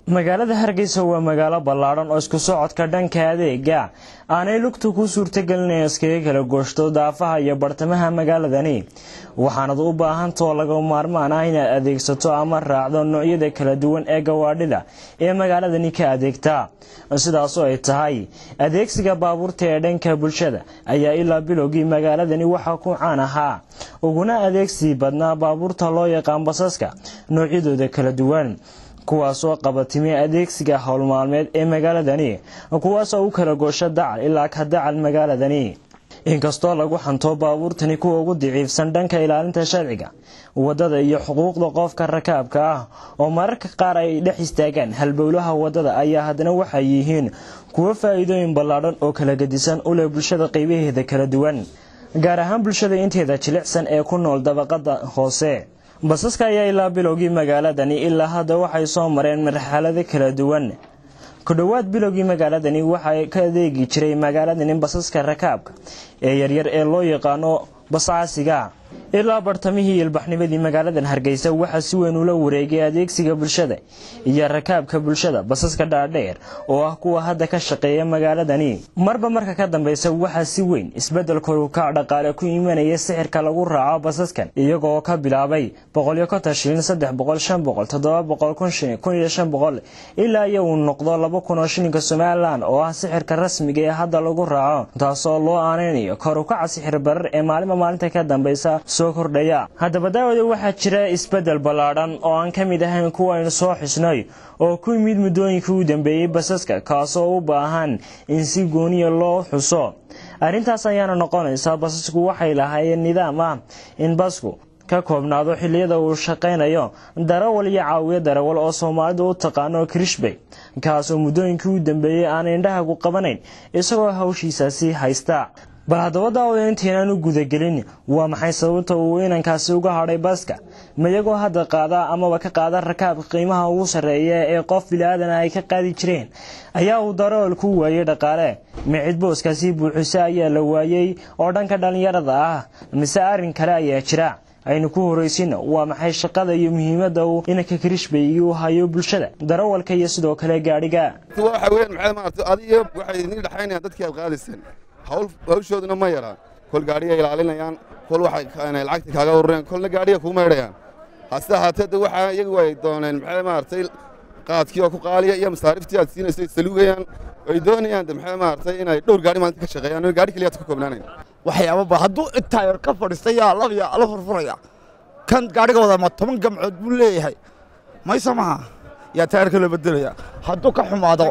magaalada hargeysa waa magaalo ballaadhan oo isku socodka dhanka adeega aanay lugta ku suurtagelin iskaga kala gooshto daafaha iyo bartamaha magaaladani waxaanad u baahantao laga maarmaan ah inaad adeegsato ama raacdo noocyada kala duwan ee gawaadhida ee magaaladani ka adeegta sidaasoo ay tahay adeegsiga baabuurta ee dhanka bulshada ayaa ilaa bilowgii magaaladani waxaa ku caan ahaa uguna adeegsi badnaa baabuurta loo yaqaan basaska noocyadooda kala duwan kuwaasoo qabatimi adeegsiga howlmaalmeed ee magaaladani kuwaasoo u kala goosha dacal ilaa ka dacal magaaladani inkastoo lagu xanto baabuurtani kuwa ugu daciifsan dhanka ilaalinta sharciga wadada iyo xuquuqda qofka rakaabka ah oo mararka qaar ay dhex istaagaan halbowlaha wadada ayaa haddana waxay yihiin kuwo faa'iidooyin ballaadhan oo kala gedisan u leh bulshada qaybaheeda kala duwan gaar ahaan bulshada inteeda jilicsan ee ku nool dabaqada hoose basaska ayaa ilaa bilowgii magaaladani ilaa hadda waxay soo mareen marxalado kala duwan ku dhowaad bilowgii magaaladani waxaa ka adeegi jiray magaaladani basaska rakaabka ee yaryar ee loo yaqaano bascaasiga ilaa bartamihii ilbaxnimadii magaaladan hargeysa waxaa si weyn ula wareegay adeegsiga bulshada iyo rakaabka bulshada basaska dhaadheer oo ah kuwa hadda ka shaqeeya magaaladani marba marka ka dambeysa waxaa si weyn isbedel korukac dhaqaale ku imanaya sixirka lagu raaco basaskan iyagoo ka bilaabay boqolyo konton shilin saddex boqol shan boqol toddoba boqol kun shilin kun iyo shan boqol ilaa iyo uu noqdo laba kun oo shilinka somalilan oo ah sixirka rasmiga ee hadda lagu raaco taasoo loo aaneynayo korukaca sixir barar ee maalinba maalinta ka dambeysa soo kordhaya haddaba daawada waxaa jira isbedel ballaadhan oo aan ka mid ahayn kuwa aynu soo xusnay oo ku yimid muddooyinkii u dambeeyey basaska kaasoo u baahan in si gooniya loo xuso arrintaas ayaana noqonaysaa basasku waxay lahaayeen nidaam ah in basku ka koobnaado xilliyada uu shaqaynayo darawal iyo caawiyo darawal oo soomaalidu u taqaano krishbey kaasoo muddooyinkii u dambeeyey aan indhahagu qabanayn isagoo hawshiisaasi haysta bal haddaba daawada intaynaan u gudagelin waa maxay sababta uu inankaasi uga hadhay baska mayagoo hadda qaada amaba ka qaada rakaabka qiimaha ugu sarreeya ee qof bilaadan ay ka qaadi jireen ayaa uu darawal ku waayey dhaqaale micid booskaasi buuxisa ayaa la waayey oo dhanka dhallinyarada ah mise arrin kale ayaa jira aynu ku horaysin waa maxay shaqada iyo muhiimadda uu inanka krishbey u hayo bulshada darawalka iyo sidoo kale gaadhiga waxa weeyaan maxay maaragtay adiga waxay idin dhaxaynayaan dadkii aad qaadayseen hawl hawshooduna ma yaraan kol gaadhiga ilaalinayaan kol waxay lacagta kaaga ururayaan kolna gaadhiga kuu maydhayaan hase ahaatee de waxaa iyagu ay dooneen maxay maaragtay qaadkii oo ku qaaliya iyo masaariftii aad siinayso saluugayaan ay doonayaan de maxay maaragtay inay dhowr gaadhi maalinta ka shaqeeyaan gaadhi keliyaad ka koobnaanayn waxyaababa hadduu intaa yar ka fadhiista yaa labya la furfuraya kan gaadhiga wada ma toban gamcood buu leeyahay mayse maha yaa taayarka la bedelaya hadduu ka xumaado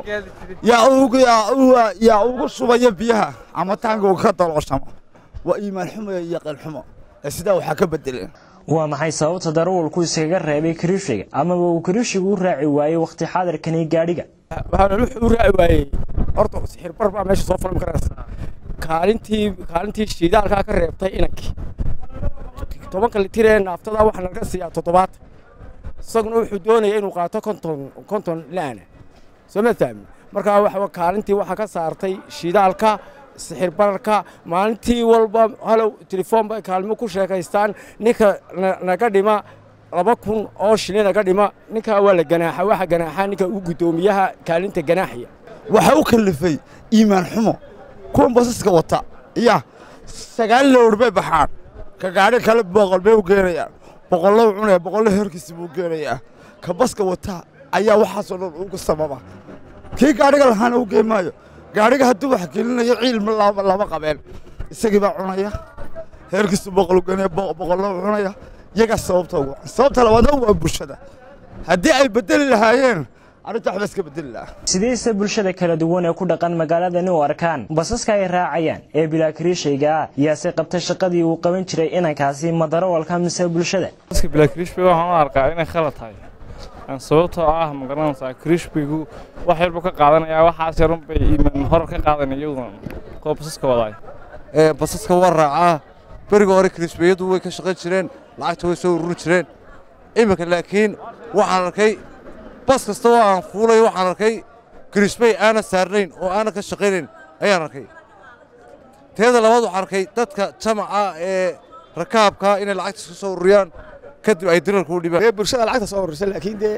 yaa ugu shubaya biyaha ama taanka uu ka dalooshamo waa iimaan xumo iyo qalxumo ee sidaa waxaa ka bedeleen waa maxay sababta darawalku iskaga reebay kariishiga amaba uu kariishigu u raaci waayey wakhti xaadirkani gaadhiga waxaana wuxuu u raaci waayey horta sixir bar baa meesha soo fulan karaysa kaalintii kaalintii shiidaalkaa ka reebtay inankii tobanka litir ee naaftada waxaa naga siiyaa toddobaatan isaguna wuxuu doonaya inuu qaato konton konton la'ana soo ma fahmi markaa waxa kaalintii waxaa ka saartay shidaalka sixir bararka maalintii walba halow telefoon bay kaalmo ku sheekaystaan ninka naga dhima laba kun oo shilin naga dhima ninkaa waa la ganaaxa waxa ganaaxa ninka ugu guddoomiyaha kaalinta ganaaxiya waxaa u kallifay iimaan xumo kuwan basaska wata ya sagaal lowr bay baxaan ka gaadhi kale boqol bay u geenayaan boqollow cunaya boqollo herkiisi buu geenayaa ka baska wata ayaa waxaasoo dhan ugu sababa kii gaadhiga lahaana u geen maayo gaadhiga hadduu wax gelinayo ciilma lama qabeen isagii baa cunaya heerkiisu boqol geenaya boqollow cunaya iyagaa sababta ugu sababta labaadna waa bulshada haddii ay bedeli lahaayeen arrinta waxba iska bedeli lahaa sidayse bulshada kala duwan ee ku dhaqan magaaladani u arkaan basaska ay raacayaan ee bilaa kariishayga ah yaase qabta shaqadii uu qaban jiray inankaasi madarawalka mise bulshada baska bilaa kariishbay waxaan u arkaa inay khalad tahay sababtoo ah ma garanaysaa kariishbaygu wax yarbu ka qaadanayaa waxaas yarun bay iimaan hor ka qaadanaya iyaguna kuwa basaska wadaay basaska waa raacaa beriga hore kariishbayadu way ka shaqayn jireen lacagta way soo ururi jireen iminka laakiin waxaan arkay bas kasta oo aan fuulay waxaan arkay kariishbay aanan saarnayn oo aanan ka shaqaynayn ayaan arkay teeda labaad waxaan arkay dadka jamaca ee rakaabka inay lacagta iska soo ururiyaan kadib ay dirarka u dhibaan bulshada lacagta soo ururisa laakiin dee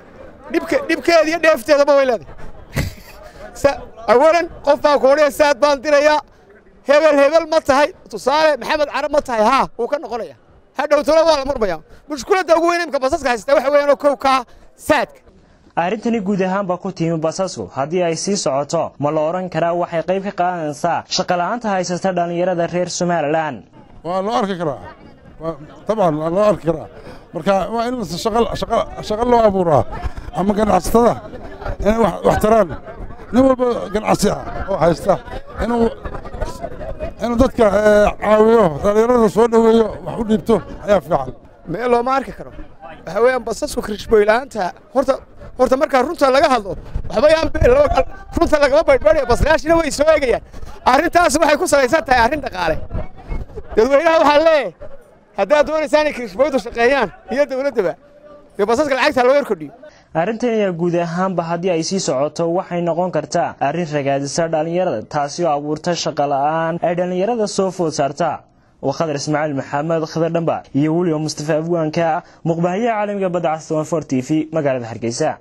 dhibke dhibkeeda iyo dheefteedaba way leedahay awalan qof baa kuodhaya saad baan dirayaa hebel hebel ma tahay tusaale maxamed carab ma tahay haa wuu ka noqonaya hadhowtona waa la murmaya mushkuladda ugu weyn imka basaska haysta waxa weeyaan kow kaa saadka arrintani guud ahaanba ku timi basasku haddii ay sii socoto ma la odhan karaa waxay qayb ka qaadanaysaa shaqola'aanta haysata dhallinyarada reer somalilan waa loo arki karaa dabcan waa loo arki karaa marka waa in shaqo loo abuuraa ama ganacsatada inay wax taraan nin walba ganacsi ah oo haysta inuu inuu dadka caawiyo dhallinyarada soo dhoweeyo wax u dhiibto ayaa fiican meel looma arki karo waxa weeyaan basasku kirishboyla'aanta horta horta markaa runta laga hadlo waxba yaan runta lagama baydhbaydhaya baslayaashina way soo eegayaan arrintaas waxay ku salaysan tahay arrin dhaqaale dadweynaha waxaa leeyahay haddaad doonaysaan inay kirishboydu shaqeeyaan iyo dowladdaba dee basaska lacagta loo yar kordhiyo arrintan ayaa guud ahaanba haddii ay sii socoto waxay noqon kartaa arrin ragaadisa dhallinyarada taasi oo abuurta shaqo la'aan ay dhallinyarada soo food saarta waa khadar ismaaciil maxamed khadar dhamba iyo weliba mustafa afwaanka muqbahayaha caalamiga badda cas t v magaalada hargeysa